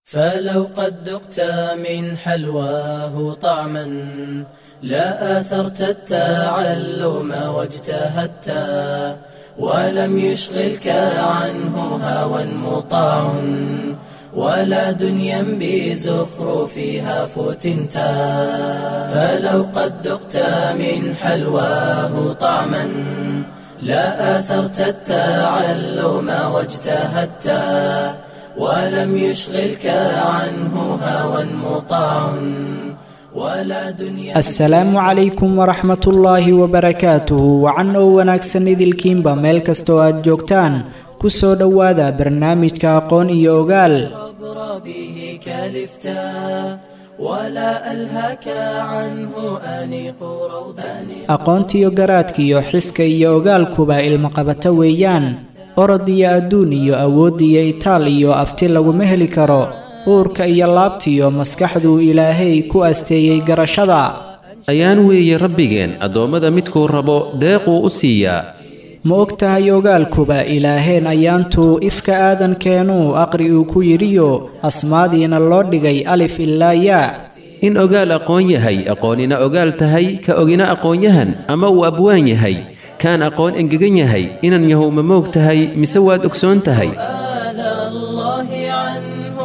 فلو قد ذقت من حلواه طعما لا آثرت التعلم واجتهدت ولم يشغلك عنه هوى مطاع ولا دنيا بزخرفها فتنت فلو قد ذقت من حلواه طعما لا آثرت التعلم واجتهدت ولم يشغلك عنه هوى مطاع ولا دنيا asalaamu calaykum waraxmat ullaahi wabarakaatuhu wacan oo wanaagsan idilkiinba meel kastoo aad joogtaan ku soo dhowaada barnaamijka aqoon iyo ogaal عبر به كلفتا ولا ألهك عنه أنيق روضان aqoontiyo garaadkiyo xiska iyo ogaalkuba ilmaqabato weeyaan orod iyo adduun iyo awood iyo itaal iyo afti laguma heli karo uurka iyo laabtiyo maskaxduu ilaahay ku asteeyey garashada ayaan weeye rabbigeen addoommada midkuu rabo deequu u siiyaa ma og tahay ogaalkuba ilaaheen ayaantuu ifka aadankeenuu aqri uu ku yidhiyo asmaadiina loo dhigay alif ilaa yaa in ogaal aqoon yahay aqoonina ogaal tahay ka ogina aqoonyahan ama uu abwaan yahay kaan aqoon engegan yahay inan yahow ma moog tahay mise waad ogsoon tahay آل الله عنه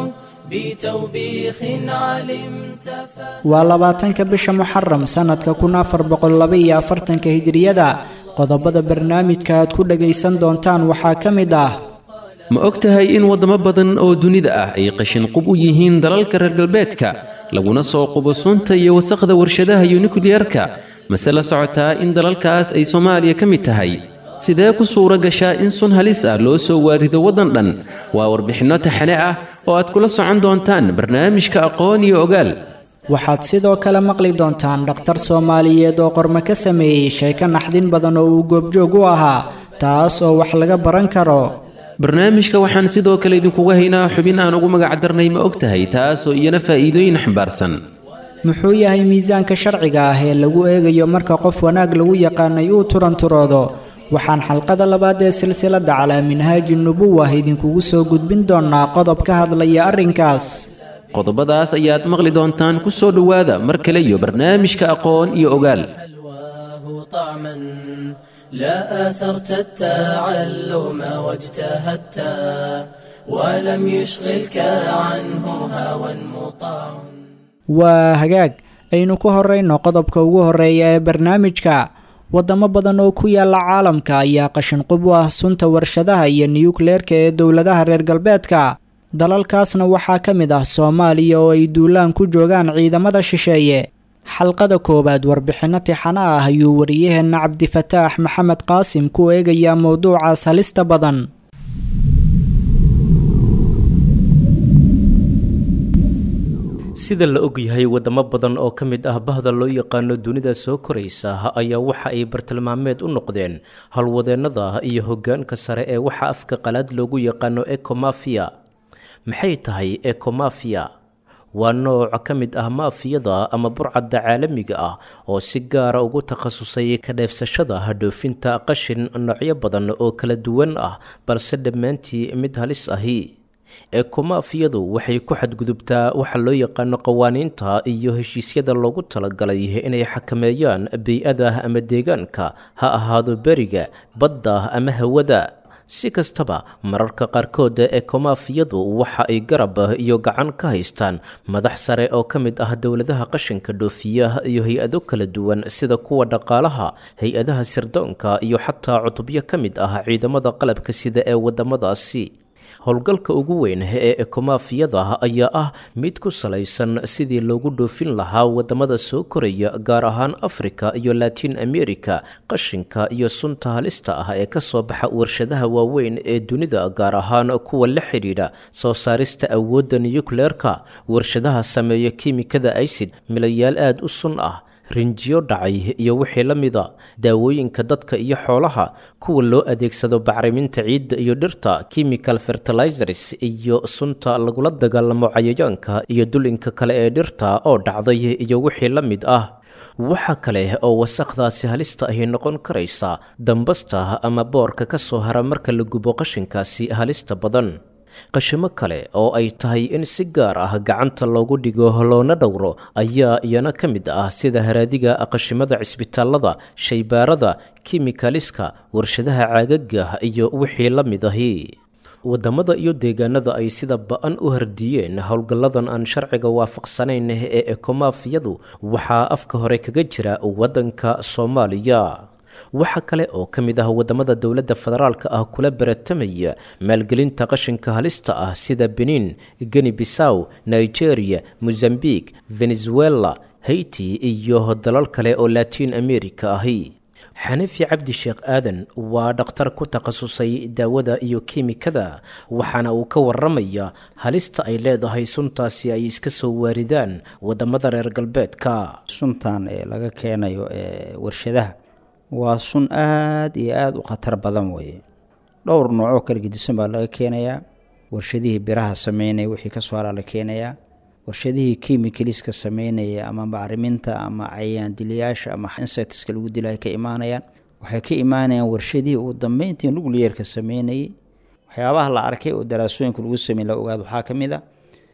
بتوبيخ علمت ف... waa labaatanka bisha muxaram sannadka kun afar boqol laba iyo afartanka hijriyada qodobada barnaamijka aad ku dhagaysan doontaan waxaa ka mid ah ma og tahay in waddamo badan oo dunida ah ay qashin qub u yihiin dalalka reer galbeedka laguna soo qubo sunta iyo wasakhda warshadaha iyo nukliyarka mase la socotaa in dalalkaas ay soomaaliya ka mid tahay sidee ku suura gashaa in sun halis ah loo soo waarido waddan dhan waa warbixinno taxane ah oo aad kula socon doontaan barnaamijka aqoon iyo ogaal waxaad sidoo kale maqli doontaan dhakhtar soomaaliyeed oo qormo ka sameeyey sheeko naxdin badan oo uu goobjoog u ahaa taas oo wax laga baran karo barnaamijka waxaan sidoo kale idinkuga haynaa xubin aan ugu magac darnay ma og tahay taasoo iyana faa'iidooyin xambaarsan muxuu yahay miisaanka sharciga ah ee lagu eegayo marka qof wanaag lagu yaqaanay uu turanturoodo waxaan xalqada labaad ee silsiladda calaa minhaaji nubuwah idinkugu soo gudbin doonaa qodob ka hadlaya arrinkaas qodobadaas ayaad maqli doontaan ku soo dhowaada mar kale iyo barnaamijka aqoon iyo ogaal حلواه طعما لا آثرت التعلم واجتهدت ولم يشغلك عنه هوى مطاع waa hagaag aynu ku horeyno qodobka ugu horeeya ee barnaamijka wadamo badan oo ku yaala caalamka ayaa qashin qub u ah sunta warshadaha iyo niyukleerka ee dowladaha reer galbeedka dalalkaasna waxaa ka mid ah soomaaliya oo ay duulaan ku joogaan ciidamada shisheeye xalqada koowaad warbixinno tixano ah ayuu wariyaheenna cabdifataax maxamed qaasim ku eegayaa mowduucaas halista badan sida la ogyahay wadamo badan oo ka mid ah bahda loo yaqaano dunida soo koraysa ayaa waxa ay bartilmaameed u noqdeen howlwadeennada iyo hoggaanka sare ee waxa afka qalaad loogu yaqaano ekomafia maxay tahay ekomafia waa nooc ka mid ah maafiyada ama burcadda caalamiga ah oo si gaara ugu takhasusay ka dheefsashada dhoofinta qashin noocyo badan oo kala duwan ah balse dhammaantii mid halis ahi ekomafiyadu waxay ku xadgudubtaa waxa loo yaqaano qawaaniinta iyo heshiisyada loogu talagalay inay xakameeyaan bey-ada ama deegaanka ha ahaado beriga badda ama hawada si kastaba mararka qaarkood ekomafiyadu waxa ay garab iyo gacan ka haystaan madax sare oo ka mid ah dowladaha qashinka dhoofiya iyo hay-ado kala duwan sida kuwa dhaqaalaha hay-adaha sirdoonka iyo xataa cutubyo ka mid ah ciidamada qalabka sida ee wadamadaasi howlgalka ugu weyn ee ekomafiyada ayaa ah mid ku salaysan sidii loogu dhoofin lahaa wadamada soo koraya gaar ahaan afrika iyo latin america qashinka iyo sunta halista ah ee kasoo baxa warshadaha waaweyn ee dunida gaar ahaan kuwa la xidhiidha soo saarista awoodda niyukleerka warshadaha sameeya kiimikada icid milayaal aada u sun ah rinjiyo dhacay iyo wixii la mida daawooyinka dadka iyo xoolaha kuwa loo adeegsado bacriminta ciidda iyo dhirta chemical fertilizers iyo sunta lagula dagaalamo cayayaanka iyo dulinka kale ee dhirta oo dhacday iyo wixii la mid ah waxa kale oo wasaqdaasi halista ahi noqon karaysa dambasta ama boorka ka soo hara marka la gubo qashinkaasi halista badan qashimo kale oo ay tahay in si gaar ah gacanta loogu dhigo loona dhowro ayaa iyana ka mid ah sida haraadiga qashimada cisbitaalada shaybaarada kimikaliska warshadaha caagaga iyo wixii la mid ahi wadamada iyo deegaanada ay sida ba-an u hardiyeen howlgalladan aan sharciga waafaqsanayn ee ekomaafiyadu waxaa afka hore kaga jira waddanka soomaaliya waxa kale oo ka mid ah wadamada dowladda federaalka ah kula baratamaya maalgelinta qashinka halista ah sida benin geni bisaw nigeria mozambique venezuela haiti iyo dalal kale oo latiin america ahi xanifi cabdi sheekh aadan waa dhakhtar ku takhasusay daawada iyo kiimikada waxaana uu ka waramaya halista ay leedahay suntaasi ay iska soo waaridaan wadamada reer galbeedka suntan ee laga keenayo ee warshadaha waa sun aada iyo aada u khatar badan weeye dhowr noocoo kala gedisan baa laga keenayaa warshadihii biraha sameynaya wixii kasoo haraa la keenayaa warshadihii kimikaliska sameynaya ama bacriminta ama cayaan dilayaasha ama insectska lagu dilaya ka imaanayaan waxay ka imaanayaan warshadihii ugu dambeyntii nucleerka sameynayay waxyaabaha la arkay oo daraasooyinka lagu samey la ogaado waxaa ka mid a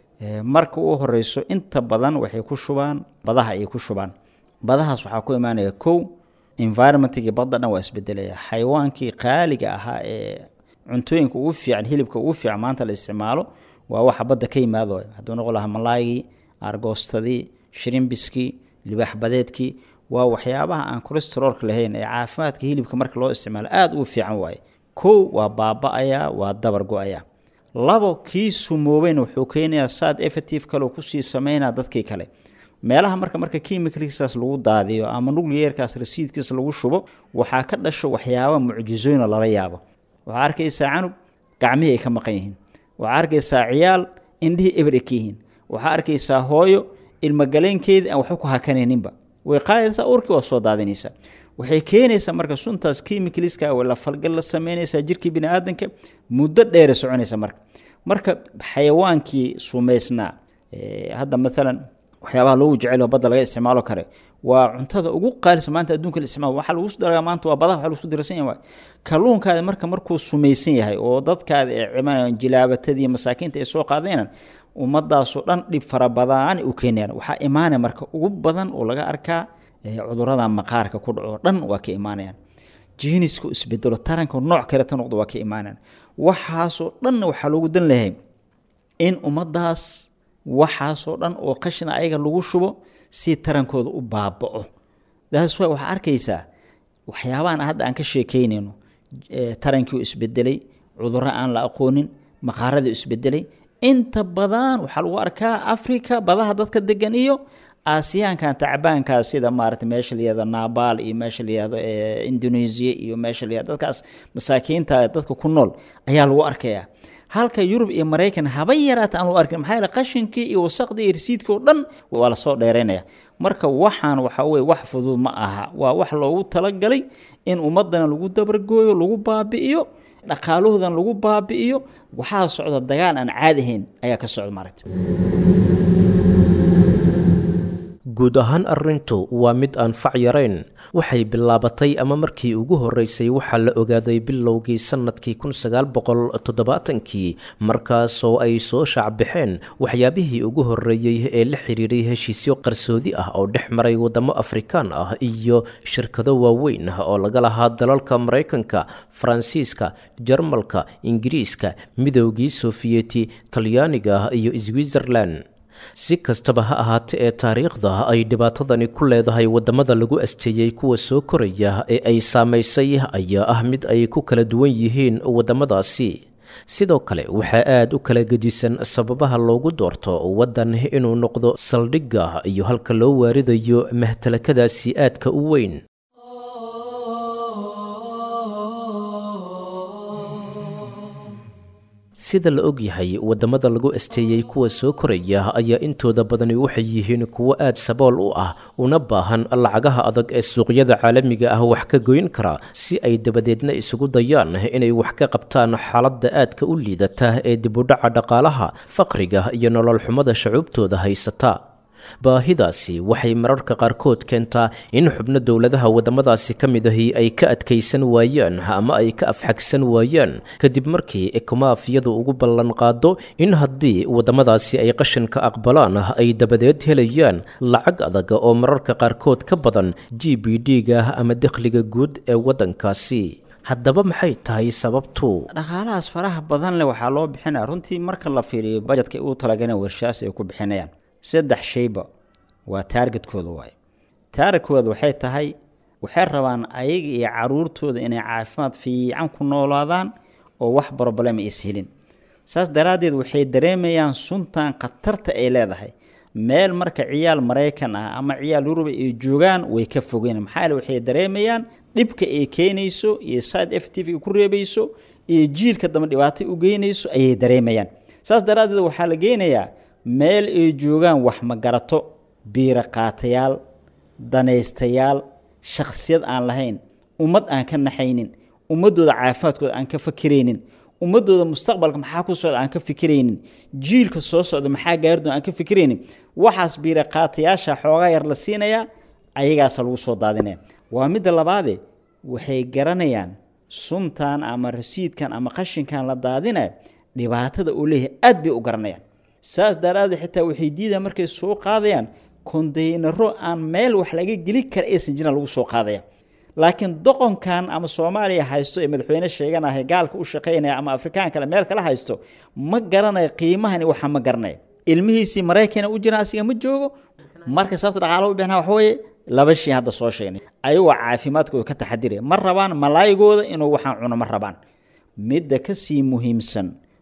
marka u horeyso inta badan waxay ku shubaan badaha ayay ku shubaan badahaas waxaa ku imaanaya kow environmentkii badda dhan waa isbedelaya xayawaankii qaaliga ahaa ee cuntooyinka ugu fiican hilibka ugu fiican maanta la isticmaalo waa waxa badda ka yimaado hadduu noqon lahaa malaygii argoostadii shirimbiskii libaax badeedkii waa waxyaabaha aan cholesteroolka lahayn ee caafimaadka hilibka marka loo isticmaalo aada ugu fiican waaye kow waa baaba-ayaa waa dabar go-ayaa labo kii sumoobeyn wuxuu keenayaa saad effective kaleo kusii sameynaa dadkii kale meelaha marka marka kimicalkiisaas lagu daadiyo ama nucleerkaas rasiidkiisa lagu shubo waxaa ka dhasho waxyaaba mucjizooyinoo lala yaabo waxaa arkaysaa canug gacmihii ay ka maqan yihiin waxaa arkaysaa ciyaal indhihii eber ay ka yihiin waxaa arkaysaa hooyo ilmogaleenkeedii aan waxba ku hakanayninba way qaadaysaa urkii waa soo daadinaysaa waxay keenaysaa marka suntaas kimicaliska la falgal la sameynaysaa jirkii bini aadanka muddo dheera soconaysa marka marka xayawaankii sumaysnaa hadda maalan waxyaabaha loogu jecel badda laga isticmaalo kare waa cuntada ugu qaalisa maanta adduunka la isticmaalo waxaa lagu daragaa maanta waa badaha waxa lagu dirsan yahay kalluunkaadi marka markuu sumaysan yahay oo dadkaadi ay cimanayaan jilaabatadii masaakiinta ay soo qaadeenan ummadaasoo dhan dhib fara badaan u keenayaan waxaa imaanaya marka ugu badan oo laga arkaa cudurada maqaarka ku dhaco dhan waa ka imaanayaan jiiniska isbedelo taranka nooc kaleta noqdo waa ka imaanayaan waxaasoo dhanna waxaa loogu dan lahay in ummadaas waxaasoo dhan oo qashina ayaga lagu shubo si tarankooda u baaba'o daas waa waxaa arkaysaa waxyaabahan hadda aan ka sheekeynayno tarankii oo isbedelay cudurro aan la aqoonin maqaaradii isbedelay inta badan waxaa lagu arkaa africa badaha dadka degan iyo aasiyaankan tacbaankaa sida maarata meesha layihahdo nabaal iyo meesha layihahdo indonesia iyo meesha layihahdo dadkaas masaakiinta dadka ku nool ayaa lagu arkayaa halka yurub iyo maraykan haba yaraata aan lagu arkin maxaa yeele qashinkii iyo wasaqdii iyo risiidkii oo dhan waa lasoo dheeraynaya marka waxaan waxa weye wax fudud ma aha waa wax loogu talagalay in ummadana lagu dabargooyo lagu baabi'iyo dhaqaalahoodan lagu baabi'iyo waxaa socda dagaal aan caadi ahayn ayaa ka socda maaragta guud ahaan arrintu waa mid aan fac yarayn waxay bilaabatay ama markii ugu horreysay waxaa la ogaaday bilowgii sannadkii kun sagaal boqol toddobaatankii markaasoo ay soo shaacbixeen waxyaabihii ugu horreeyey ee la xidhiiray heshiisyo qarsoodi ah oo dhex maray waddamo afrikaan ah iyo shirkado waaweyn ah oo laga lahaa dalalka maraykanka faransiiska jarmalka ingiriiska midowgii sofiyeeti talyaaniga iyo switzerland si kastaba ha ahaatee ee taariikhda ay dhibaatadani ku leedahay waddamada lagu asteeyey kuwa soo koraya ee ay saamaysay ayaa ah mid ay ku kala duwan yihiin waddamadaasi sidoo kale waxaa aada u kala gedisan sababaha loogu doorto waddan inuu noqdo saldhigga iyo halka loo waaridayo mahtalakadaasi aadka u weyn sida la og yahay waddamada lagu asteeyey kuwa soo koraya ayaa intooda badani waxay yihiin kuwo aad sabool u ah una baahan lacagaha adag ee suuqyada caalamiga ah wax ka goyn kara si ay dabadeedna isugu dayaan inay wax ka qabtaan xaaladda aadka u liidata ee dibudhaca dhaqaalaha faqriga iyo nolol xumada shacuubtooda haysata baahidaasi waxay mararka qaarkood keentaa in xubno dowladaha waddamadaasi ka mid ahi ay ka adkaysan waayaan ama ay ka afxagsan waayaan kadib markii ekomaaf iyadu ugu ballan qaado in haddii waddamadaasi ay qashinka aqbalaan ay dabadeed helayaan lacag adag oo mararka qaarkood ka badan g b d-ga ama dakhliga guud ee waddankaasi haddaba maxay tahay sababtu dhaqaalahaas faraha badan leh waxaa loo bixinaya runtii marka la fiiriyo bajetka u talagaleen warshaas ay ku bixinayaan saddex shayba waa taargetkooda waaye taargetkooda waxay tahay waxay rabaan ayaga iyo caruurtooda inay caafimaad fiican ku noolaadaan oo wax broblem is helin saas daraaddeed waxay dareemayaan suntan khatarta ay leedahay meel marka ciyaal maraykan ah ama ciyaal yuruba ay joogaan way ka fogeen maxaa yeele waxay dareemayaan dhibka ay keenayso iyo side effective ay ku reebayso iyo jiilka dambe dhibaato u geynayso ayay dareemayaan saas daraaddeed waxaa la geynayaa meel ay joogaan wax magarato biiro qaatayaal danaystayaal shakhsiyad aan lahayn ummad aan ka naxaynin ummadooda caafimaadkooda aan ka fakiraynin ummadooda mustaqbalka maxaa ku socda aan ka fikiraynin jiilka soo socda maxaa gaaridoon aan ka fikiraynin waxaas biira qaatayaasha xoogaa yar la siinayaa ayagaasa lagu soo daadinaya waa midda labaade waxay garanayaan suntan ama rasiidkan ama qashinkan la daadinaya dhibaatada uu leeyahay aad bay u garanayaan saas daraaddeed xitaa waxay diidaan markay soo qaadayaan kondaynaro aan meel wax laga geli kara aysan jiran lagu soo qaadaya laakiin doqonkan ama soomaaliya haysto ee madaxweyne sheeganahay gaalka u shaqaynaya ama afrikaan kale meel kala haysto ma garanayo qiimahani waxa ma garanaya ilmihiisii maraykana u jira asiga ma joogo marka sababta dhaqaalaha u bixina waxa weeye laba shay hadda soo sheegnay ayagoo caafimaadkooda ka taxadiraya ma rabaan malaayigooda inuu waxaan cuno ma rabaan midda kasii muhiimsan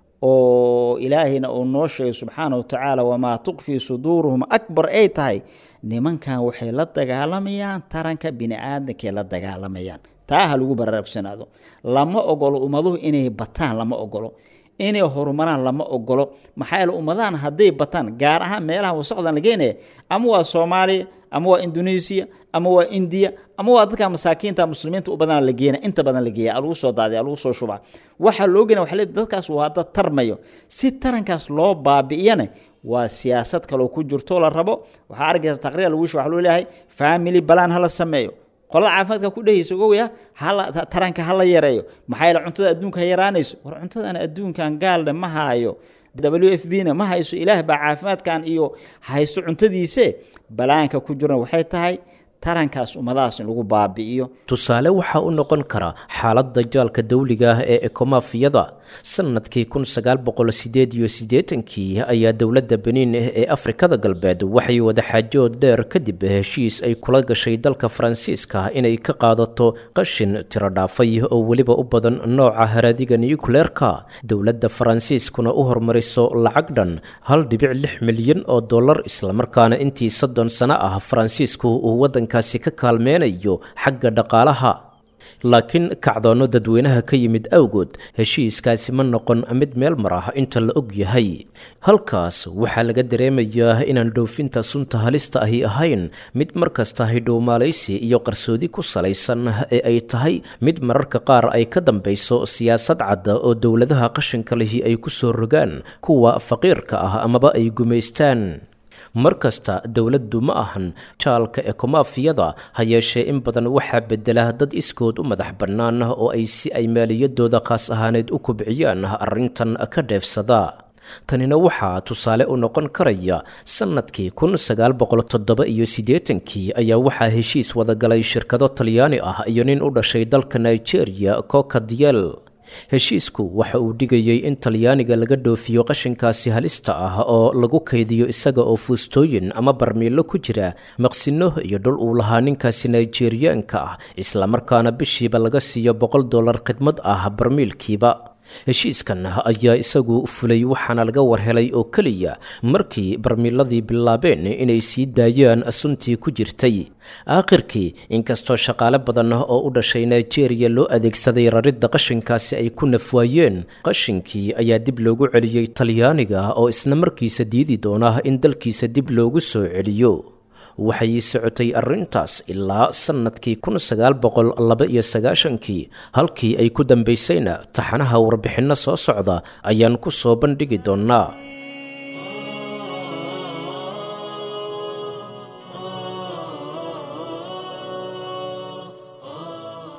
oo ilaahayna uu noo sheegay subxaana wa tacaala wamaa tuqfii suduuruhum akbar ay tahay nimankan waxay la dagaalamayaan taranka bini-aadamkay la dagaalamayaan taa ha lagu baraarugsanaado lama ogolo ummaduhu inay bataan lama ogolo inay horumaraan lama ogolo maxaa yeele ummadahan hadday bataan gaar ahaan meelaha wasaqdan la geenaya ama waa soomaaliya ama waa indoneesiya ama waa indiya ama waa dadka masaakiinta muslimiinta u badana la geena inta badan la geeya lagu soo daadiya lagu soo shubaa waxaa loo gena waxa le dadkaas waa dad tarmayo si tarankaas loo baabi'iyana waa siyaasad kaloo ku jirto la rabo waxaa arkaysa taqriir lagu waxa loo leeyahay family balan hala sameeyo qolada caafimaadka ku dhehaysa ogowya hala taranka hala yareeyo maxaa yeele cuntada adduunka ha yaraanayso war cuntadan adduunkan gaalne ma haayo w f b na ma hayso ilaah baa caafimaadkan iyo haysto cuntadiise balaanka ku jirna waxay tahay tarankaas ummadahaas in lagu baabi'iyo tusaale waxaa u noqon kara xaaladda jaalka dawliga ah ee ekomafiyada sanadkii kun sagaal boqol sideed iyo siddeetankii ayaa dowladda beniin ee afrikada galbeed waxay wadaxaajood dheer kadib heshiis ay kula gashay dalka faransiiska inay ka qaadato qashin tiro dhaafay oo weliba u badan nooca haraadiga nucleerka dowladda faransiiskuna u hormariso lacag dhan hal dhibic lix milyan oo dollar islamarkaana intii soddon sano ah faransiisku uu waddankaasi ka kaalmeynayo xagga dhaqaalaha laakiin kacdoonno dadweynaha ka yimid awgood heshiiskaasi ma noqon mid meel mar ah inta la og yahay halkaas waxaa laga dareemayaa inaan dhoofinta sunta halista ahi ahayn mid markasta hidhowmaalaysi iyo qarsoodi ku salaysan ee ay tahay mid mararka qaar ay ka dambayso siyaasad cadda oo dowladaha qashinka lihi ay ku soo rogaan kuwa faqiirka ah amaba ay gumaystaan mar kasta dowladdu ma ahan jaalka ekomafiyada ha yeeshee in badan waxaa bedela dad iskood u madax bannaan oo ay si ay maaliyadooda khaas ahaaneed u kubciyaan arrintan ka dheefsada tanina waxaa tusaale u noqon karaya sannadkii kun sagaal boqol toddoba iyo siddeetankii ayaa waxaa heshiis wadagalay shirkado talyaani ah iyo nin u dhashay dalka nigeria kokadiel heshiisku waxa uu dhigayay in talyaaniga laga dhoofiyo qashinkaasi halista ah oo lagu kaydiyo isaga oo fuustooyin ama barmiilo ku jira maqsino iyo dhul uu lahaa ninkaasi nigeriyaanka ah islamarkaana bishiiba laga siiyo boqol dollar khidmad ah barmiilkiiba heshiiskan ayaa isagu fulay waxaana laga warhelay oo keliya markii barmiiladii bilaabeen inay sii daayaan suntii ku jirtay aakhirkii inkastoo shaqaale badan oo u dhashay nigeria loo adeegsaday raridda qashinkaasi ay ku nafwaayeen qashinkii ayaa dib loogu celiyey talyaaniga oo isla markiisa diidi doona in dalkiisa dib loogu soo celiyo waxay socotay arrintaas ilaa sannadkii kun sagaal boqol laba iyo sagaashankii halkii ay ku dambaysayna taxanaha warbixinno soo socda ayaan ku soo bandhigi doonnaa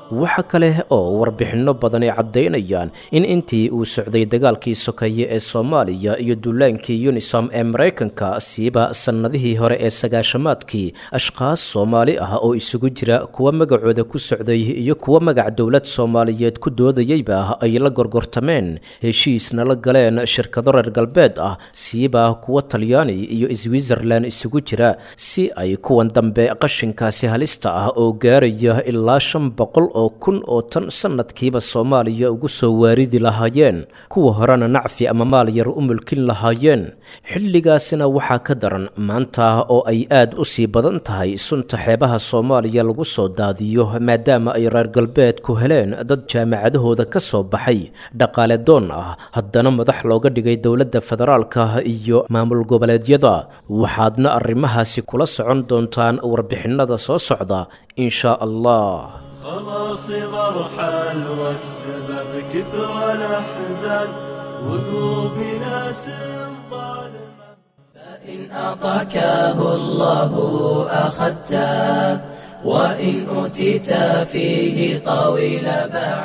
waxa kale oo warbixinno badan ay caddaynayaan in intii uu socday dagaalkii sokeeye ee soomaaliya iyo duulaankii unisom ee maraykanka siiba sannadihii hore ee sagaashamaadkii ashkhaas soomaali ah oo isugu jira kuwa magacooda ku socday iyo kuwa magac dowlad soomaaliyeed ku doodayeyba ay la gorgortameen heshiisna la galeen shirkado reer galbeed ah siiba kuwa talyaani iyo switzerlan isugu jira si ay kuwan dambe qashinkaasi halista ah oo gaaraya ilaa shan boqol oo kun oo tan sanadkiiba soomaaliya ugu soo waaridi lahaayeen kuwa horena nacfi ama maal yar u mulkin lahaayeen xilligaasina waxaa ka daran maanta oo ay aad u sii badan tahay sunta xeebaha soomaaliya lagu soo daadiyo maadaama ay reer galbeedku heleen dad jaamacadahooda ka soo baxay dhaqaale doon ah haddana madax looga dhigay dowladda federaalka iyo maamul goboleedyada waxaadna arrimahaasi kula socon doontaan warbixinada soo socda insha allah خلاص مرحل والسبب كثر الأحزان وقلوب ناس ظالمة فإن أعطاكه الله أخذته وإن أوتيت فيه طويل باع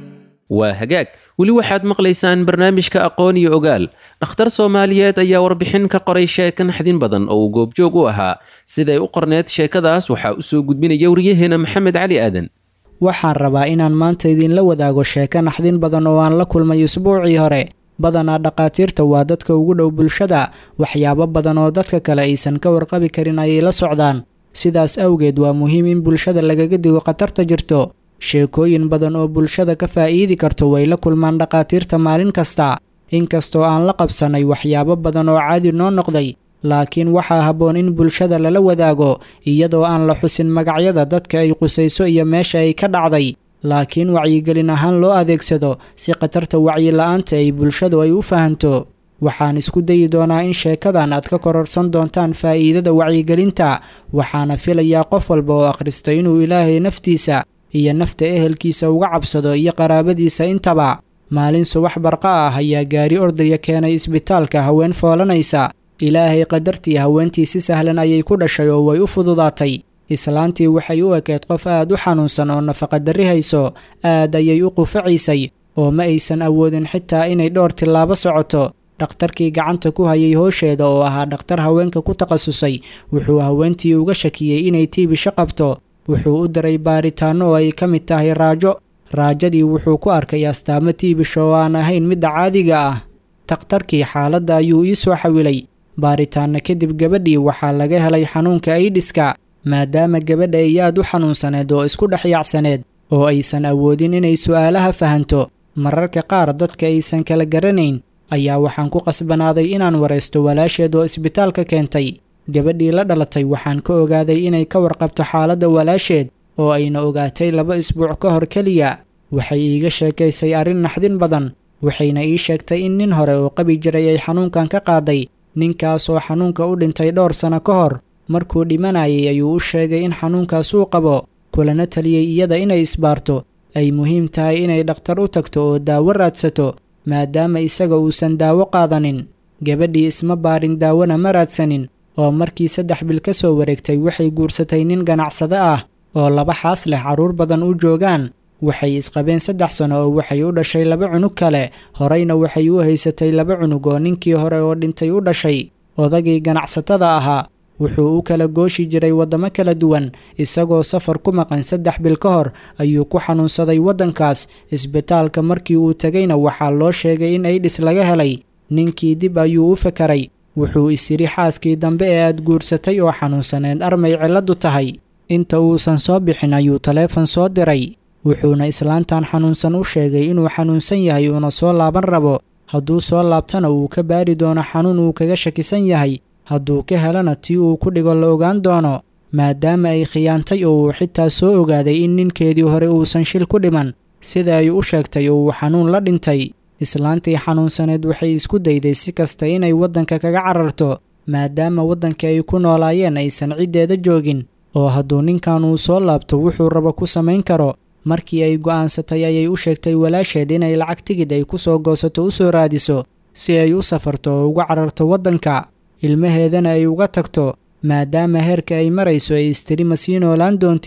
waa hagaag weli waxaad maqlaysaan barnaamijka aqoon iyo ogaal dhakhtar soomaaliyeed ayaa warbixin ka qoray sheekan xadin badan oo uu goobjoog u ahaa siday u qorneed sheekadaas waxaa usoo gudbinaya wariyaheena maxamed cali aadan waxaan rabaa inaan maanta idinla wadaago sheeko naxdin badan oo aan la kulmay usbuucii hore badanaa dhakhaatiirta waa dadka ugu dhow bulshada waxyaabo badan oo dadka kale aysan ka warqabi karin ayay la socdaan sidaas awgeed waa muhiim in bulshada lagaga digo khatarta jirto sheekooyin badan oo bulshada ka faa'iidi karto way la kulmaan dhakhaatiirta maalin kasta inkastoo aan la qabsanay waxyaabo badan oo caadi noo noqday laakiin waxaa habboon in bulshada lala wadaago iyadoo aan la xusin magacyada dadka ay qusayso iyo meesha ay ka dhacday laakiin wacyigelin ahaan loo adeegsado si khatarta wacyi-la-aanta ay bulshadu ay u fahanto waxaan isku dayi doonaa in sheekadan aad ka kororsan doontaan faa'iidada wacyigelinta waxaana filayaa qof walba oo akhrista inuu ilaahay naftiisa iyo nafta ehelkiisa uga cabsado iyo qaraabadiisa intaba maalin subax barqa ah ayaa gaari ordaya keenay isbitaalka haween foolanaysa ilaahay qadartii haweentii si sahlan ayay ku dhashay oo way u fududaatay islaantii waxay u ekeed qof aad u xanuunsan oo nafaqadarri hayso aad ayay u qufacaysay oo ma aysan awoodin xitaa inay dhowr tillaabo socoto dhakhtarkii gacanta ku hayay hoosheeda oo ahaa dhakhtar haweenka ku takhasusay wuxuu haweentii uga shakiyey inay tiibisho qabto wuxuu u diray baaritaanno oo ay ka mid tahay raajo raajadii wuxuu ku arkay astaamo tiibisho oo aan ahayn midda caadiga ah takhtarkii xaaladda ayuu ii soo xawilay baaritaanno kadib gabadhii waxaa laga helay xanuunka aidhiska maadaama gabadha ay aad u xanuunsaneed oo isku dhex yaacsaneed oo aysan awoodin inay su'aalaha fahanto mararka qaar dadka aysan kala garanayn ayaa waxaan ku qasbanaaday inaan waraysto walaasheed oo isbitaalka keentay gabadhii la dhalatay waxaan ka ogaaday inay ka warqabto xaaladda walaasheed oo ayna ogaatay laba isbuuc ka hor keliya waxay iiga sheekaysay arrin naxdin badan waxayna ii sheegtay in nin hore oo qabi jiray ay xanuunkan ka qaaday ninkaasoo xanuunka u dhintay dhowr sanno ka hor markuu dhimanayay ayuu u sheegay in xanuunkaas uu qabo kulana taliyey iyada inay isbaarto ay muhiim tahay inay dhakhtar u tagto oo daawo raadsato maadaama isaga uusan daawo qaadanin gabadhii isma baarin daawona ma raadsanin oo markii saddex bil ka soo wareegtay waxay guursatay nin ganacsade ah oo laba xaas leh carruur badan u joogaan waxay isqabeen saddex sano oo waxay u dhashay laba cunug kale horeyna waxay u haysatay laba cunug oo ninkii hore oo dhintay u dhashay odagii ganacsatada ahaa wuxuu u kala gooshi jiray waddamo kala duwan isagoo safar ku maqan saddex bil ka hor ayuu ku xanuunsaday waddankaas isbitaalka markii uu tegayna waxaa loo sheegay in aidhis laga helay ninkii dib ayuu u fakaray wuxuu isyidhi xaaskii dambe ee aad guursatay oo xanuunsaneed armay cilladdu tahay inta uusan soo bixin ayuu taleefon soo diray wuxuuna islaantan xanuunsan u sheegay inuu xanuunsan yahay uuna soo laaban rabo hadduu soo laabtana uu ka baari doono xanuun uu kaga shakisan yahay hadduu ka helana tii uu ku dhigo la ogaan doono maadaama ay khiyaantay oo uu xitaa soo ogaaday in ninkeedii hore uusan shil ku dhiman sida ay u sheegtay oo uu xanuun la dhintay islaantii xanuunsaneed waxay isku dayday si kasta inay waddanka kaga cararto maadaama waddanka ay ku noolaayeen aysan ciddeeda joogin oo hadduu ninkan uu soo laabto wuxuu rabo ku samayn karo markii ay go'aansatay ayay u sheegtay walaasheed inay lacag tigid ay ku soo goosato u soo raadiso si ay u safarto oo uga cararto waddanka ilmaheedana ay uga tagto maadaama heerka ay marayso ay istiri ma sii noolaan doontid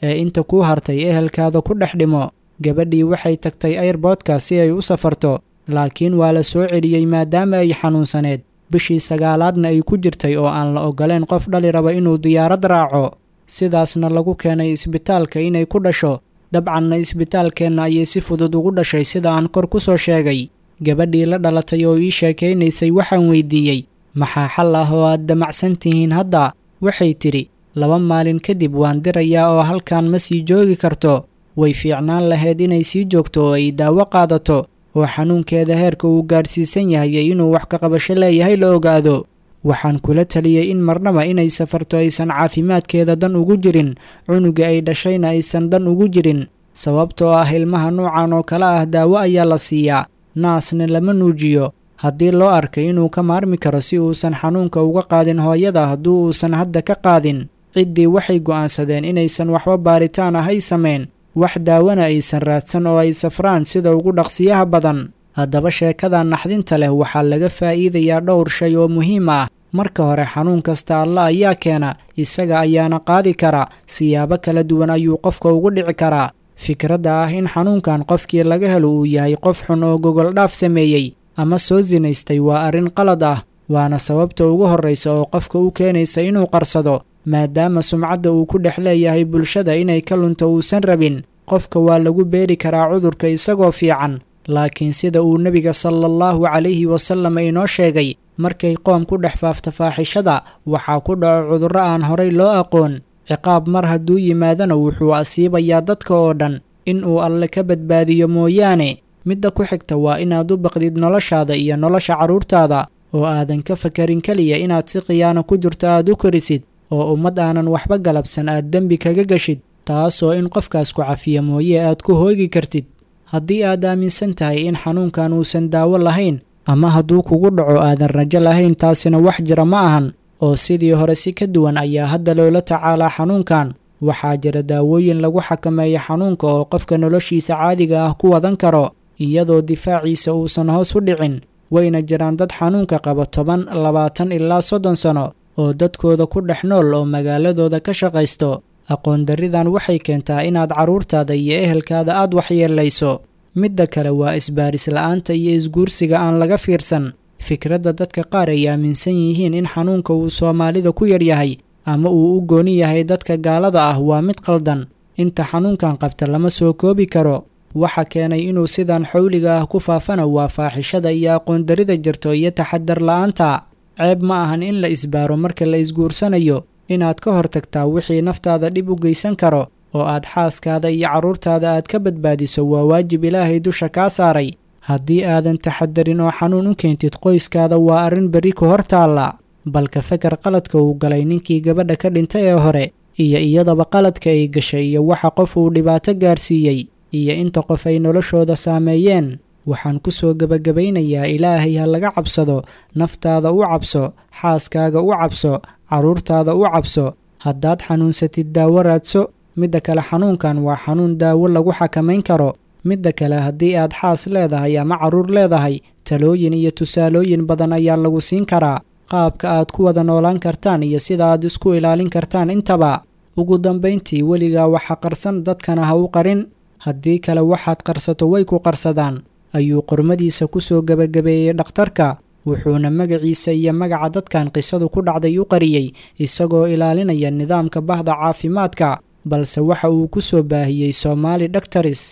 ee inta kuu hartay ehelkaada ku dhex dhimo gabadhii waxay tagtay ayrboodka si ay u safarto laakiin waa la soo celiyey maadaama ay xanuunsaneed bishii sagaalaadna ay ku jirtay oo aan la ogoleen qof dhali raba inuu diyaarad raaco sidaasna lagu keenay isbitaalka inay ku dhasho dabcanna isbitaalkeenna ayay si fudud ugu dhashay sida aan kor ku soo sheegay gabadhii la dhalatay oo ii sheekaynaysay waxaan weydiiyey maxaa xal ah oo aad damacsan tihiin hadda waxay tidhi laba maalin kadib waan dirayaa oo halkan ma sii joogi karto way fiicnaan lahayd inay sii joogto oo ay daawo qaadato oo xanuunkeeda heerka uu gaadhsiisan yahay inuu wax ka qabasho leeyahay la ogaado waxaan kula taliyey in marnaba inay safarto aysan caafimaadkeeda dan ugu jirin cunuga ay dhashayna aysan dan ugu jirin sababtoo ah ilmaha nuucan oo kale ah daawo ayaa la siiyaa naasna lama nuujiyo haddii loo arkay inuu ka maarmi karo si uusan xanuunka uga qaadin hooyada hadduu uusan hadda ka qaadin ciddii waxay go'aansadeen inaysan waxba baaritaan ah ay samayn wax daawana aysan raadsan oo ay safraan sida ugu dhaqsiyaha badan haddaba sheekada naxdinta leh waxaa laga faa'iidayaa dhowr shay oo muhiim ah marka hore xanuun kasta alla ayaa keena isaga ayaana qaadi kara siyaabo kala duwan ayuu qofka ugu dhici karaa fikradda ah in xanuunkan qofkii laga helo uu yahay qof xun oo gogol dhaaf sameeyey ama soo sinaystay waa arrin qalad ah waana sababta ugu horraysa oo qofka u keenaysa inuu qarsado maadaama sumcadda uu ku dhex leeyahay bulshada inay ka lunto uusan rabin qofka waa lagu beeri karaa cudurka isagoo fiican laakiin sida uu nebiga sala allahu calayhi wasallam inoo sheegay markay qoom ku dhex faafta faaxishada waxaa ku dhaco cudurro aan horay loo aqoon ciqaab mar hadduu yimaadana wuxuu asiibayaa dadka oo dhan in uu alle ka badbaadiyo mooyaane midda ku xigta waa inaad u baqdid noloshaada iyo nolosha carruurtaada oo aadan ka fakarin keliya inaad si khiyaano ku jirto aad u korisid oo ummad aanan waxba galabsan aad dembi kaga geshid taasoo in qofkaas ku cafiya mooye aad ku hoogi kartid haddii aad aaminsan tahay in xanuunkan uusan daawo lahayn ama hadduu kugu dhaco aadan rajo lahayn taasina wax jira ma ahan oo sidii hore si ka duwan ayaa hadda loola tacaalaa xanuunkan waxaa jira daawooyin lagu xakameeyo xanuunka oo qofka noloshiisa caadiga ah ku wadan karo iyadoo difaaciisa uusan hoos u dhicin wayna jiraan dad xanuunka qaba toban labaatan ilaa soddon sano oo dadkooda ku dhex nool oo magaaladooda ka shaqaysto aqoon darridan waxay keentaa inaad carruurtaada iyo ehelkaada aad waxyeelayso midda kale waa isbaaris la'aanta iyo isguursiga aan laga fiirsan fikradda dadka qaar ay aaminsan yihiin in xanuunka uu soomaalida ku yaryahay ama uu u gooni yahay dadka gaalada ah waa mid qaldan inta xanuunkan qabta lama soo koobi karo waxa keenay inuu sidan xowliga ah ku faafana waa faaxishada iyo aqoon-darrida jirto iyo taxadar la'aanta ceeb ma ahan in la isbaaro marka la isguursanayo inaad ka hortagtaa wixii naftaada dhib u geysan karo oo aad xaaskaada iyo carruurtaada aad ka badbaadiso waa waajib ilaahay dusha kaa saaray haddii aadan taxadarin oo xanuun u keentid qoyskaada waa arrin berri ku hor taalla balka fakar qaladka uu galay ninkii gabadha ka dhintay ee hore iyo iyadaba qaladka ay gashay iyo waxa qof uu dhibaato gaarsiiyey iyo inta qof ay noloshooda saameeyeen waxaan ku soo gebagabaynayaa ilaahay ha laga cabsado naftaada u cabso xaaskaaga u cabso carruurtaada u cabso haddaad xanuunsatid daawo raadso midda kale xanuunkan waa xanuun daawo lagu xakamayn karo midda kale haddii aad xaas leedahay ama carruur leedahay talooyin iyo tusaalooyin badan ayaa lagu siin karaa qaabka aad ku wada noolaan kartaan iyo sida aad isku ilaalin kartaan intaba ugu dambayntii weligaa waxa qarsan dadkana ha u qarin haddii kale waxaad qarsato way ku qarsadaan ayuu qormadiisa ku soo gebagabeeyey dhakhtarka wuxuuna magaciisa iyo magaca dadkan qisadu ku dhacday u qariyey isagoo ilaalinaya nidaamka bahda caafimaadka balse waxa uu ku soo baahiyey soomaali dhaktaris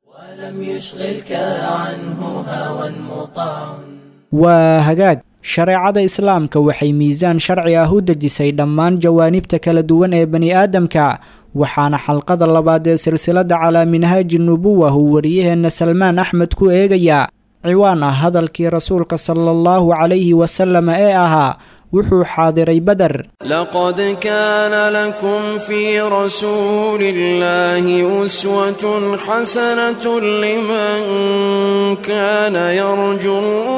waa hagaag shareecada islaamka waxay miisaan sharci ah u dejisay dhammaan jawaanibta kala duwan ee bani aadamka waxaana xalqada labaad ee silsiladda calaa minhaaji nubuwa uu wariyaheenna salmaan axmed ku eegayaa ciwaan ah hadalkii rasuulka sala allahu calayhi wasalam ee ahaa wuxuu xaadiray beder لقد كان لكم في رسول الله أسوة حسنة لمن كان يرجو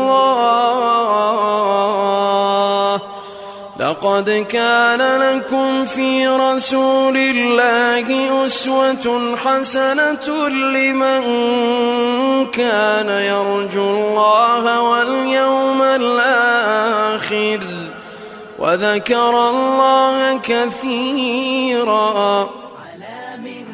الله لقد كان لكم في رسول الله أسوة حسنة لمن كان يرجو الله واليوم الآخر وذكر الله كثيرا على من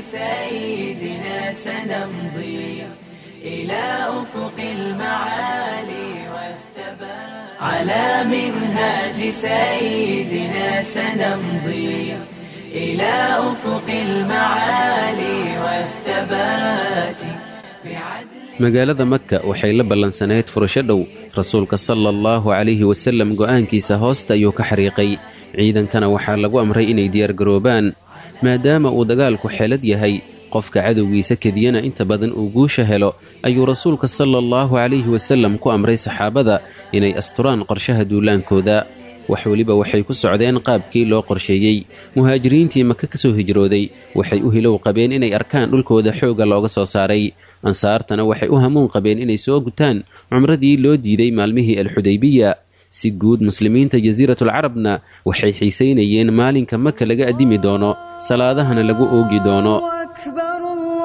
سيدنا سنمضي إلى أفق المعالي والثبات على منهاج سيدنا سنمضي إلى أفق المعالي والثبات بعدل magaalada maka waxay la ballansanayd furasho dhow rasuulka sala allahu calayhi wasallam go'aankiisa hoosta ayuu ka xariiqay ciidankana waxaa lagu amray inay diyaargaroobaan maadaama uu dagaalku xeelad yahay qofka cadowgiisa kediyana inta badan uu guusha helo ayuu rasuulka sala allahu calayhi wasallam ku amray saxaabada inay asturaan qorshaha duulaankooda wax weliba waxay ku socdeen qaabkii loo qorsheeyey muhaajiriintii maka ka soo hijrooday waxay u hilow qabeen inay arkaan dhulkooda xoogga looga soo saaray ansaartana waxay u hamuun qabeen inay soo gutaan cumradii loo diiday maalmihii alxudaybiya si guud muslimiinta jasiiratulcarabna waxay xiisaynayeen maalinka maka laga addimi doono salaadahana lagu oogi doono أكبر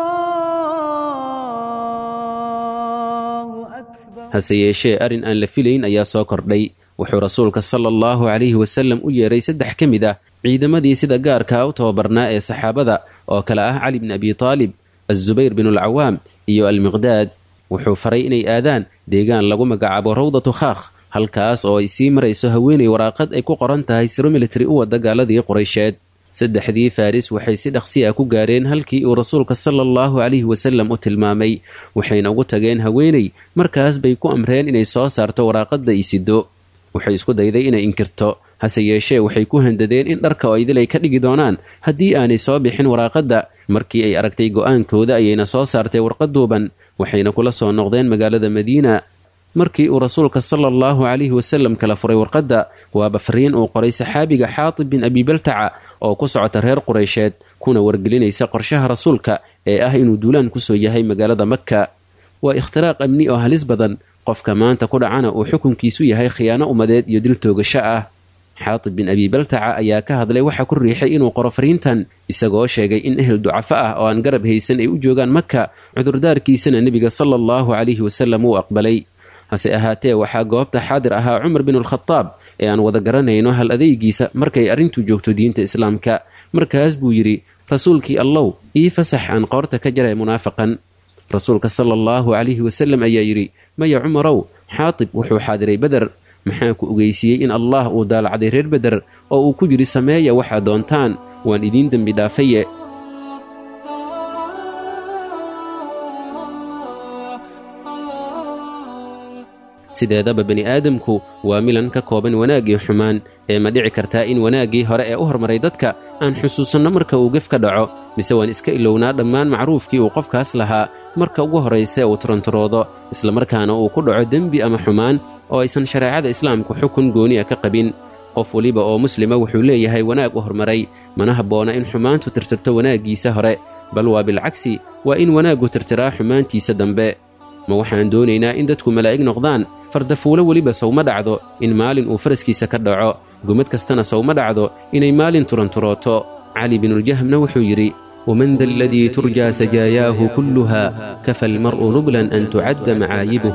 الله أكبر hase yeeshee arrin aan la filayn ayaa soo kordhay wuxuu rasuulka sala allahu calayhi wasallam u yeeray saddex ka mid ah ciidamadii sida gaarkaa u tababarnaa ee saxaabada oo kale ah cali bni abi taalib azubayr binulcawaam iyo almiqdaad wuxuu faray inay aadaan deegaan lagu magacaabo rawdatu khaakh halkaas oo ay sii marayso haweenay waraaqad ay ku qoran tahay siro military u wada gaaladii quraysheed saddexdii faris waxay si dhaqsi ah ku gaareen halkii uu rasuulka sala allahu calayhi wasallam u tilmaamay waxayna ugu tageen haweenay markaas bay ku amreen inay soo saarto waraaqadda isido waxay isku dayday inay inkirto hase yeeshee waxay ku handadeen in dharka oo idil ay ka dhigi doonaan haddii aanay soo bixin waraaqadda markii ay aragtay go'aankooda ayayna soo saartay warqad duuban waxayna kula soo noqdeen magaalada madiina markii uu rasuulka sala allahu calayhi wasallam kala furay warqadda waaba fariin uu qoray saxaabiga xaatib bin abibaltaca oo ku socota reer quraysheed kuna wargelinaysa qorshaha rasuulka ee ah inuu duulaan kusoo yahay magaalada makka waa ikhtiraaq amni oo halis badan qofka maanta ku dhacana uu xukunkiisu yahay khiyaano ummadeed iyo dil toogasho ah xaatib bin abibaltaca ayaa ka hadlay waxa ku riixay inuu qoro fariintan isagoo sheegay in ehel ducafo ah oo aan garab haysan ay u joogaan maka cudurdaarkiisana nebiga sala allahu calayhi wasallam uu aqbalay hase ahaatee waxaa goobta xaadir ahaa cumar binulkhadaab ee aan wada garanayno hal adeygiisa markay arrintu joogto diinta islaamka markaas buu yidhi rasuulkii allow ii fasax aan qoorta ka jaray munaafaqan rasuulka sala allahu calayhi wasallam ayaa yidhi maya cumarow xaatib wuxuu xaadiray beder maxaa ku ogeysiiyey in allah uu daalacday reer beder oo uu ku yidhi sameeya waxaad doontaan waan idiin dembi dhaafaye sideedaba bani aadamku waa milan ka kooban wanaag iyo xumaan ee ma dhici kartaa in wanaaggii hore ee u hormaray dadka aan xusuusanno marka uu gef ka dhaco mise waan iska ilownaa dhammaan macruufkii uu qofkaas lahaa marka ugu horrayse uu turanturoodo islamarkaana uu ku dhaco dembi ama xumaan oo aysan shareecada islaamku xukun gooniya ka qabin qof weliba oo muslima wuxuu leeyahay wanaag u hormaray mana habboona in xumaantu tirtirto wanaaggiisa hore bal waa bilcagsi waa in wanaaggu tirtiraa xumaantiisa dambe ma waxaan doonaynaa in dadku malaa'ig noqdaan fardafuulo weliba sawma dhacdo in maalin uu faraskiisa ka dhaco gumad kastana sawma dhacdo inay maalin turanturooto cali binuljahmna wuxuu yidhi waman da aladii turjaa sajaayaahu kulluha kafa almar'u nublan an tucadda macaayibuh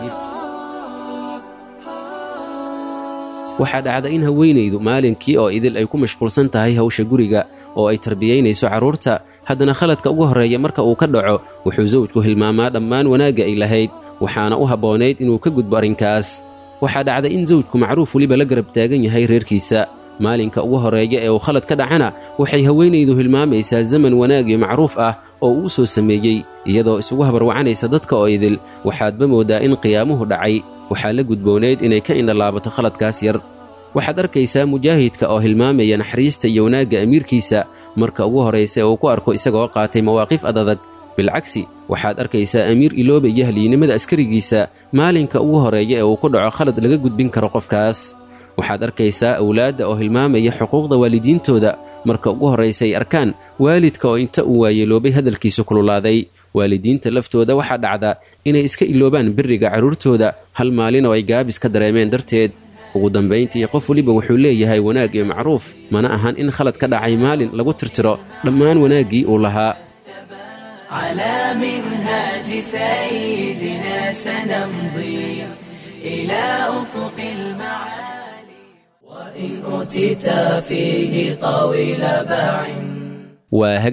waxaa dhacda in haweenaydu maalinkii oo idil ay ku mashquulsan tahay hawsha guriga oo ay tarbiyaynayso carruurta haddana khaladka ugu horreeya marka uu ka dhaco wuxuu sawjku hilmaamaa dhammaan wanaagga ay lahayd waxaana u habboonayd inuu ka gudbo arrinkaas waxaa dhacda in sawjku macruuf weliba la garab taagan yahay reerkiisa maalinka ugu horreeya ee uu khalad ka dhacana waxay haweenaydu hilmaamaysaa zaman wanaag iyo macruuf ah oo uu soo sameeyey iyadoo isugu habarwacanaysa dadka oo idil waxaadba mooddaa in qiyaamuhu dhacay waxaa la gudboonayd inay ka indhalaabato khaladkaas yar waxaad arkaysaa mujaahidka oo hilmaamaya naxariista iyo wanaagga amiirkiisa marka ugu horraysa uu ku arko isagoo qaatay mawaaqif adadag bilcagsi waxaad arkaysaa amiir ilooba iyo haliynimada askarigiisa maalinka ugu horreeya ee uu ku dhaco khalad laga gudbin karo qofkaas waxaad arkaysaa awlaadda oo hilmaamaya xuquuqda waalidiintooda marka ugu horraysa ay arkaan waalidka oo inta uu waayeeloobay hadalkiisu kululaaday waalidiinta laftooda waxaa dhacda inay iska iloobaan biriga carruurtooda hal maalin oo ay gaabis ka dareemeen darteed ugu dambayntii qof weliba wuxuu leeyahay wanaag iyo macruuf mana ahan in khalad ka dhacay maalin lagu tirtiro dhammaan wanaaggii uu lahaa على منهاج سيدنا سنمضي إلى أفق المعالي وإن أوتيت فيه طويل باع waa hagaag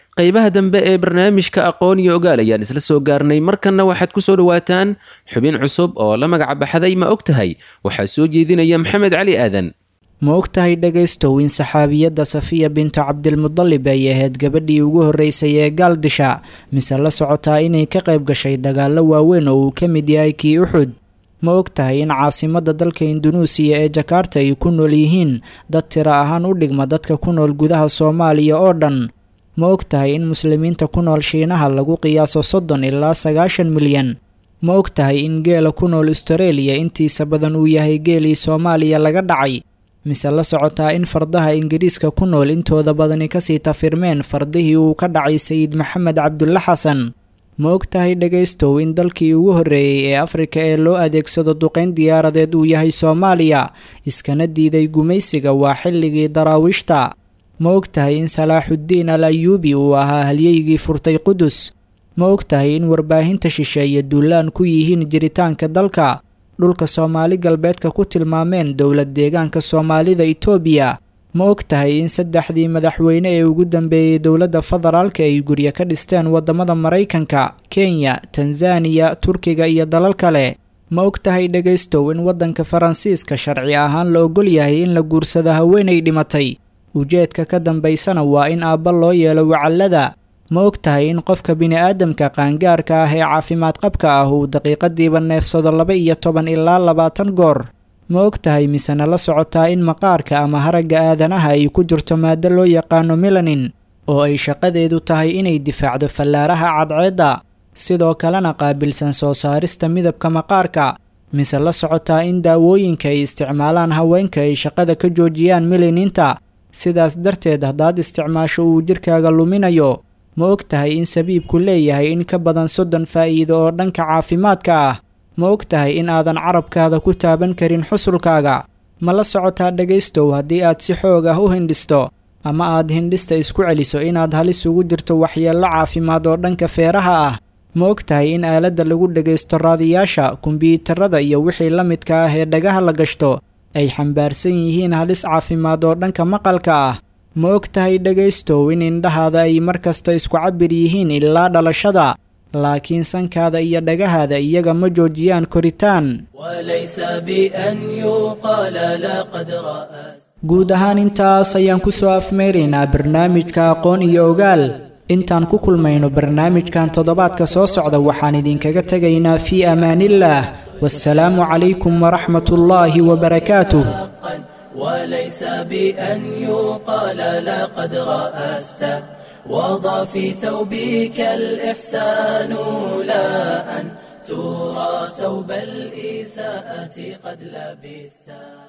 qaybaha dambe ee barnaamijka aqoon iyo ogaal ayaan isla soo gaarnay markanna waxaad ku soo dhowaataan xubin cusub oo la magac baxday ma og tahay waxaa soo jeedinaya maxamed cali aadan ma og tahay dhegaystow in saxaabiyadda safiya bintu cabdilmudalib ay ahayd gabadhii ugu horreysay ee gaaldisha mise la socotaa inay ka qayb gashay dagaallo waaweyn oo uu ka mid yahay kii uxud ma og tahay in caasimadda dalka indunuusiya ee jakarta ay ku nool yihiin dad tiro ahaan u dhigma dadka ku nool gudaha soomaaliya oo dhan ma og tahay in muslimiinta ku nool shiinaha lagu qiyaaso soddon ilaa sagaashan milyan ma og tahay in geela ku nool astareeliya intiisa badan uu yahay geelii soomaaliya laga dhacay mise la socotaa in fardaha ingiriiska ku nool intooda badani kasii tafirmeen fardihii uu ka dhacay sayid maxamed cabdulle xasan ma og tahay dhegaystow in dalkii ugu horreeyey ee afrika ee loo adeegsado duqayn diyaaradeed uu yahay soomaaliya iskana diiday gumaysiga waa xilligii daraawiishta ma og tahay in salaaxuddiin al ayuubi uu ahaa halyeygii furtay qudus ma og tahay in warbaahinta shisheeye duulaan ku yihiin jiritaanka dalka dhulka soomaali galbeedka ku tilmaameen dowlad deegaanka soomaalida itoobiya ma og tahay in saddexdii madaxweyne ee ugu dambeeyey dowladda federaalka ay guryo ka dhisteen waddamada maraykanka kenya tanzaniya turkiga iyo dalal kale ma og tahay dhegaystow in waddanka faransiiska sharci ahaan la ogol yahay in la guursado haweenay dhimatay ujeedka ka dambaysana waa in aabba loo yeelo wacallada ma og tahay in qofka bini-aadamka qaangaarka ah ee caafimaad qabka ah uu daqiiqadiiba neefsado laba iyo toban ilaa labaatan goor ma og tahay misena la socotaa in maqaarka ama haragga aadanaha ay ku jirto maado loo yaqaano melanin oo ay shaqadeedu tahay inay difaacdo fallaaraha cadceedda sidoo kalena qaabilsan soo saarista midabka maqaarka mise la socotaa in daawooyinka ay isticmaalaan haweenka ay shaqada ka joojiyaan melaninta sidaas darteed haddaad isticmaasho uu jirkaaga luminayo ma og tahay in sabiibku leeyahay in ka badan soddon faa'iido oo dhanka caafimaadka ah ma og tahay in aadan carabkaada ku taaban karin xusulkaaga ma la socotaa dhegaystow haddii aad si xoog ah u hindhisto ama aad hindhista isku celiso inaad halis ugu jirto waxyeello caafimaad oo dhanka feeraha ah ma og tahay in aaladda lagu dhegaysto raadiyaasha kombyuutarada iyo wixii la midka ah ee dhagaha la gashto ay xambaarsan yihiin halis caafimaad oo dhanka maqalka ah ma og tahay dhegaystow in indhahaada ay mar kasta isku cabir yihiin ilaa dhalashada laakiin sankaada iyo dhagahaada iyaga ma joojiyaan koritaan وليس بأن يقال لقد رأست guud ahaan intaas ayaan ku soo afmeeraynaa barnaamijka aqoon iyo ogaal intaan ku kulmayno barnaamijkan toddobaadka soo socda waxaan idinkaga tegaynaa fii amaanillaah wassalaamu calaykum waraxmat ullaahi wabarakaatuh حقا وليس بأن يقال لقد رأست وضع في ثوبك الإحسان لا أن ترى ثوب الإساءة قد لبست